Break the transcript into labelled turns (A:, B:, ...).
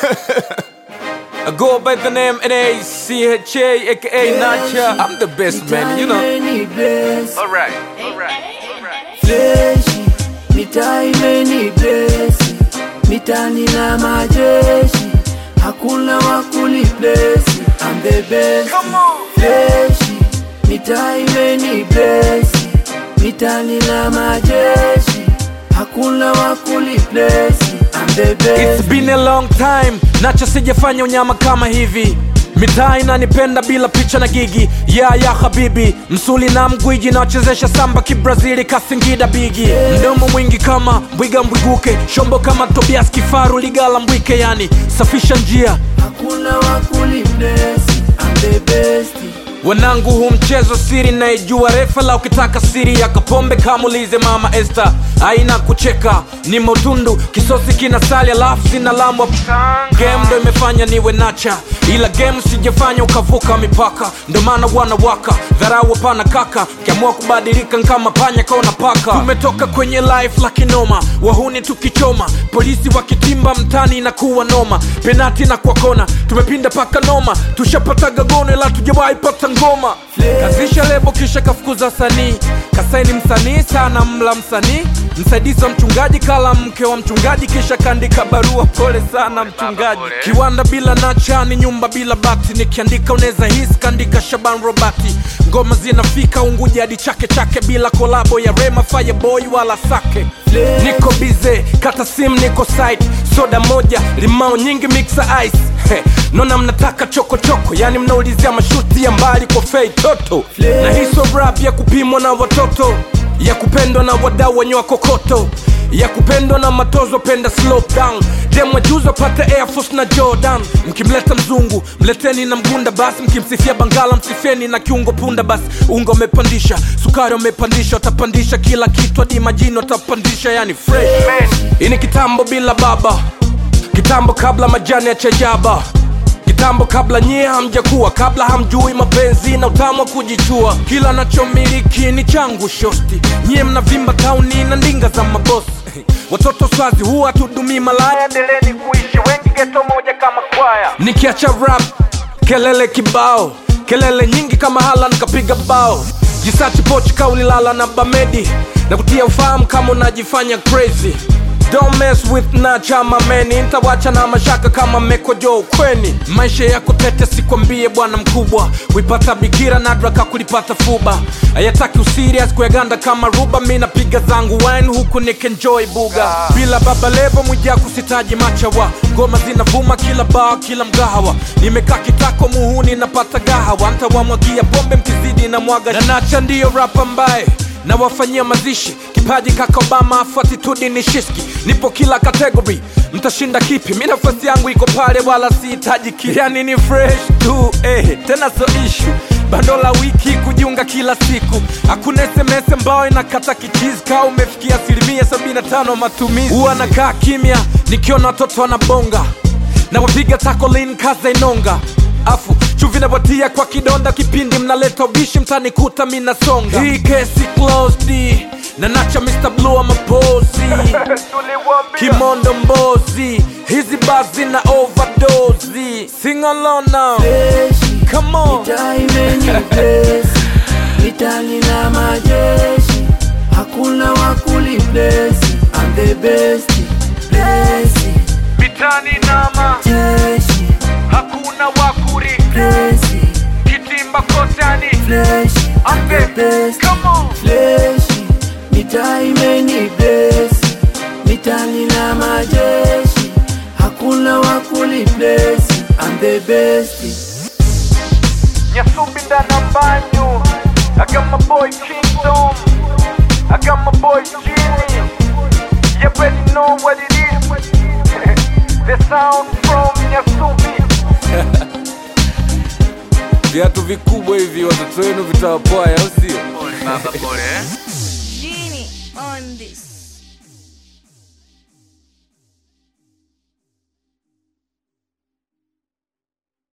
A: I go by the name N-A-C-H-A, aka Nacha. I'm the best man, you know.
B: Imeni bless,
A: Alright, alright, alright.
B: fleshi mitaa imeni bless, mitani na majeshi hakuna wakuli bless, I'm the best
A: Come on.
B: fleshi mitaa imeni bless, mitani na majeshi hakuna wakuli bless, I'm the best
A: It's been a long time, Nacha sijafanya unyama kama hivi mitaa inanipenda bila picha na gigi ya ya habibi msuli na mgwiji nawachezesha samba kibrazili kasingida bigi mdomo mwingi kama mbwiga mbwiguke shombo kama tobias kifaru ligala mbwike yani safisha njia
B: hakuna wakuli bless, I'm the best
A: wanangu hu mchezo siri naijua refa la ukitaka siri ya kapombe kamulize mama este aina kucheka ni motundu kisosi kina sali alafu sina lamwa game ndo imefanya niwe nacha ila game sijafanya ukavuka mipaka ndo maana wanawaka dharau hapana kaka kiamua kubadilika nkama panya kaona paka tumetoka kwenye life la kinoma wahuni tukichoma polisi wakitimba mtani inakuwa noma penati na kwa kona tumepinda paka noma tushapataga gono ila tujawahi pata ngoma kazisha lebo kisha kafukuza sanii kasaini msanii sana mla msanii msaidizi wa mchungaji kala mke wa mchungaji kisha kaandika barua pole sana mchungaji kiwanda bila nacha ni nyumba bila bati nikiandika unaweza hisi kaandika shaban robati ngoma zinafika unguja hadi chake chake bila kolabo ya rema fireboy wala sake niko bize kata sim niko site soda moja limao nyingi mixa ice He, nona mnataka chokochoko yani mnaulizia mashuti ya mbali kwa fei toto na hiso rap ya kupimwa na watoto ya kupendwa na wadau wenye wakokoto ya kupendwa na matozo penda slow down demwa juzo pate air force na jordan mkimleta mzungu mleteni na mgunda basi mkimsifia bangala msifieni na kiungo punda basi unga umepandisha sukari umepandisha utapandisha kila kitu hadi majini utapandisha yani fresh hii ni kitambo bila baba kitambo kabla majani ya chajaba kitambo kabla nyie hamjakuwa kabla hamjui mapenzi na utamu wa kujichua kila nachomiliki ni changu shosti nyie mnavimba tauni na ndinga za mabosi watoto swazi huwa tudumii malaya endeleni kuishi wengi geto moja kama kwaya nikiacha rap kelele kibao kelele nyingi kama hala nikapiga bao jisachi pochi kaulilala na bamedi na kutia ufahamu kama unajifanya crazy Don't mess with nacha mameni ntawacha na mashaka kama mekojo ukweni maisha yako tete sikwambie bwana mkubwa kuipata bikira nadraka kulipata fuba ayataki usirias kuyaganda kama ruba mi napiga zangu wine huku nikenjoy buga bila baba levo mwijaku sitaji machawa ngoma zinavuma kila baa kila mgahawa nimekaa kitako muhuni napata gahawa ntawamwagia pombe mkizidi na mwaga na nacha ndiyo rap ambaye na wafanyia mazishi kipaji kaka obama afu atitudi ni shiski nipo kila kategori mtashinda kipi mi nafasi yangu iko pale wala sihitaji ki yani ni fresh tu eh, tena so ishu bando la wiki kujiunga kila siku hakuna sms ambayo inakata kichizi kaa umefikia asilimia 75 matumizi huwa nakaa kimya nikiona watoto wanabonga na wapiga takolin kaza inonga afu chuvi napatia kwa kidonda kipindi mnaleta ubishi mtanikuta minasonga hii kesi closed na nacha Mr. Blue amapozi kimondo mbozi hizi bazi na overdose sing along now
B: Fleshi,
A: come on
B: mitaa imeni bless, mitani na majeshi hakuna wakuli bless, I'm the best bless,
A: mitani nama
B: jeshi
A: hakuna wakuri
B: bless,
A: kitimba kotani
B: flesh, I'm the best
A: come on
B: fleshi mitaa imeni bless, mitani na majeshi hakuna wakuli bless, I'm the best
A: Nyasumbi ndana banyu I got my boy Kingdom I got my boy Genie You already know what it is The sound from Nyasumbi Viatu vikubwa hivi watoto wenu vitawapoa au sio?
C: Pole baba, pole eh?